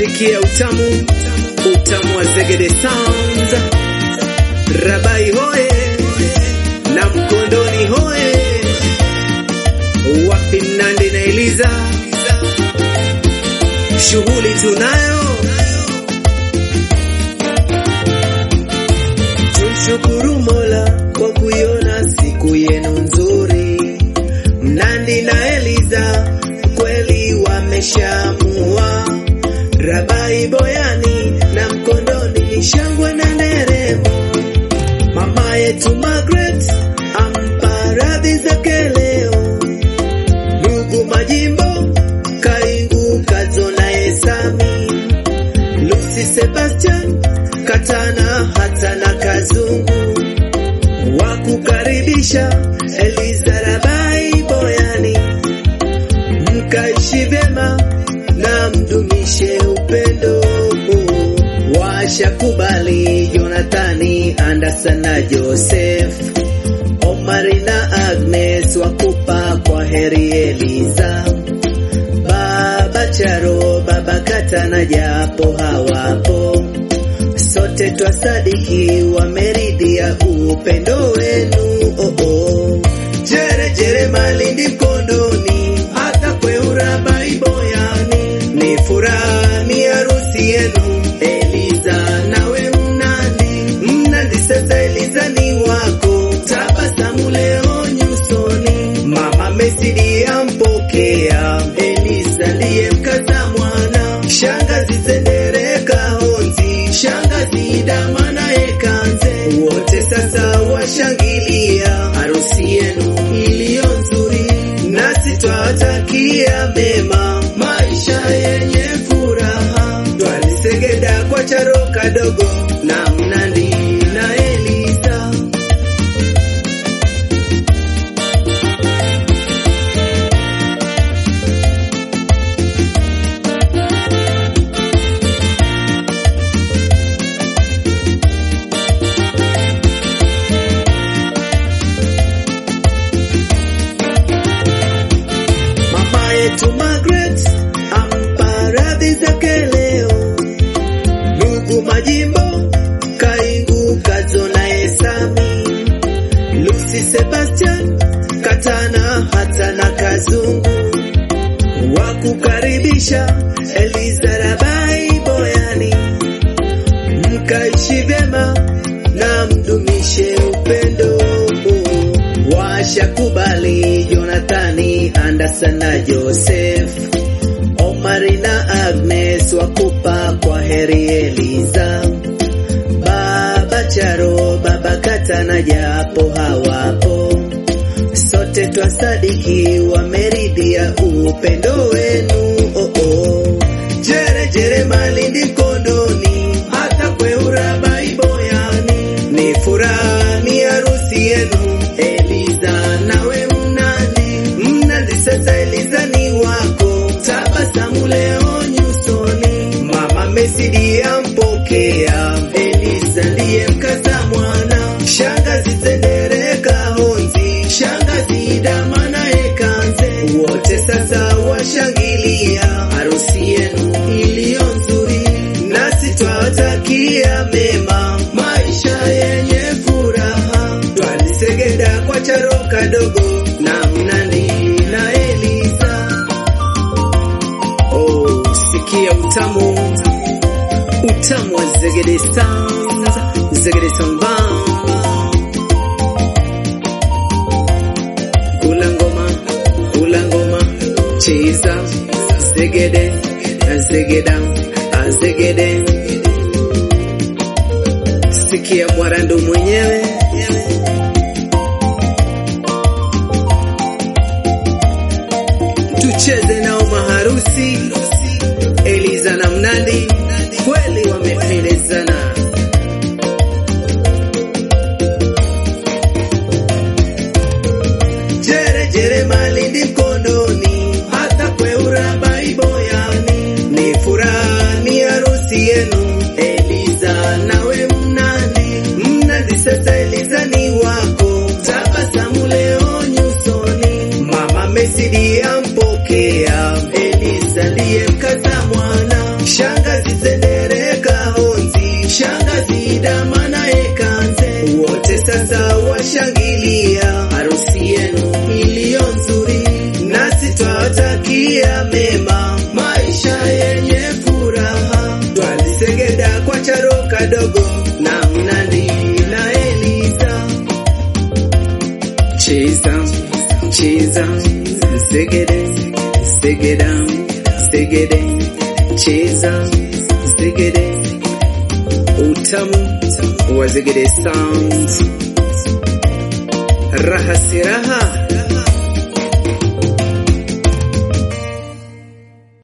sikia utamu utamu wa Zegede Sounds, Rabai hoye na Mkondoni hoye, wapi Mnandi na Eliza, shughuli tunayo, tumshukuru Mola kwa kuiona siku yenu nzuri. Mnandi na Eliza kweli wameshamua, Rabai Boyani na Mkondoni ni shangwe na nderemo. Mama yetu Margaret ampa radhi zake leo, ndugu Majimbo Kaingu Kazo na Esami Lucy Sebastian Katana hata na Kazungu wakukaribisha Eliza Rabai Boyani, mkaishi vyema na mdumishe upendo. Washakubali Jonathani, Anderson na Joseph, Omari na Agnes wakupa kwa heri Eliza, Baba Charo, Baba Katana japo hawapo sote twasadiki wameridhia upendo wenu oh oh. Jere jere Malindi Mkondoni, hata kweura Baiboyani, ni furaha ni harusi yenu Eliza nawe Mnandi, Mnandi sasa Eliza ni wako, tabasamu leo nyusoni, mama Mesidi ampokea Eliza ndiye mkaza mwana, shangazi Sendereka Honzi, shangazi Damana Ekanze, wote sasa washangilia harusi yenu iliyo nzuri, nasi twawatakia mema, maisha yenye furaha. Twalisegeda kwa charo kadogo na Mnandi na Eliza. Mama yetu Margaret ampa radhi zake leo, ndugu Majimbo Kaingu Kazo na Esami Lucy Sebastian Katana hata na Kazungu wakukaribisha Eliza Rabai Boyani, mkaishi vyema na mdumishe upendo. Washakubali Jonathani, Anderson na Joseph, Omari na Agnes wakupa kwa heri Eliza, Baba Charo, Baba Katana japo hawapo, sote twasadiki wameridhia upendo wenu oh oh. Jere jere Malindi Mkondoni, hata kweura Baiboyani, ni furaha ni harusi yenu Eliza nawe Mnandi, Mnandi sasa Eliza ni wako, tabasamu leo nyusoni, mama Mesidi ampokea Eliza ndiye mkaza mwana, shangazi Sendereka Honzi, shangazi Damana Ekanze, wote sasa washangilia harusi yenu iliyo nzuri, nasi twawatakia mema, maisha yenye furaha. Twalisegeda kwa charo kadogo na Mnandi na Eliza. Oh, sikia utamu utamu wa Zegede Sounds, Zegede Sound Band. Kula ngoma, kula ngoma, cheza zegede, zegeda, zegede. Sikia mwarando mwenyewe tucheze nao maharusi Eliza na Mnandi kweli wamependezana. Jere jere Malindi Mkondoni, hata kweura Baiboyani, ni furaha ni harusi yenu Eliza nawe Mnandi, Mnandi sasa Eliza ni wako, tabasamu leo nyusoni, mama Mesidi ampokea Eliza ndiye mkaza mwana, shangazi sasa washangilia harusi yenu iliyo nzuri, nasi twawatakia mema, maisha yenye furaha. Twalisegeda kwa charo kadogo na Mnandi na Eliza, cheza cheza, segede segeda segede, cheza segede, utamu wa Zegede Sounds, raha si raha